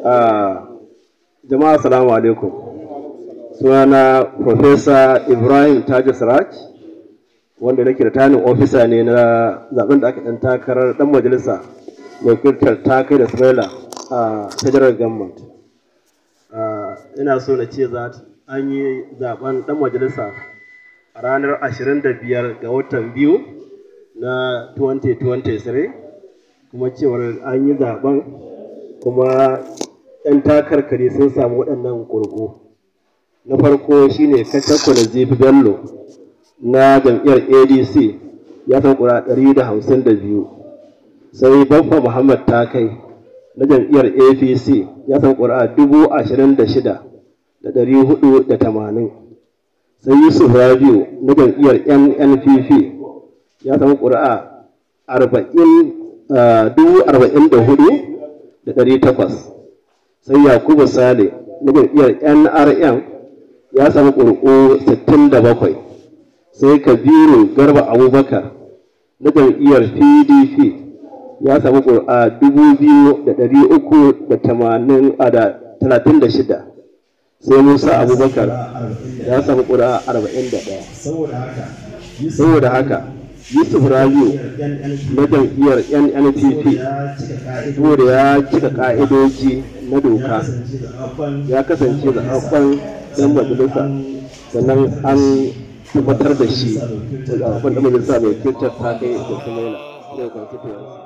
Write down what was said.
jama'a salamu alaikum sunana Profesa Ibrahim Taji Siraj wanda nake da tanin ofisa ne na zaben da aka ɗan takarar ɗan majalisa wakiltar takai da Smaila a federal government ina so na ce za an yi zaben ɗan majalisa a ranar 25 ga watan biyu na 2023 kuma cewar an yi zaben kuma 'yan takarkari sun samu waɗannan ƙurƙu na farko shine kacakwa da zifi bello na jam'iyyar adc ya san ƙura 152 sai baffa muhammad takai na jam'iyyar apc ya san ƙura 26,480 sai yusuf rabiu na jam'iyyar nnpp ya samu ƙuri'a takwas sai yakubu sale na jam'iyyar nrm ya samu ƙuri'u bakwai sai kabiru garba abubakar na jam'iyyar pdp ya samu ƙuri'a shida. sai musa abubakar ya samu ƙuri'a ɗaya. saboda haka yusuf rabiu na jam'iyyar nnpp saboda ya cika ka'idoji na doka ya kasance da haɓɓan ɗan majalisa sannan an tabbatar da shi da haɓɓan ɗan majalisa mai kirtar ta kai da kuma yana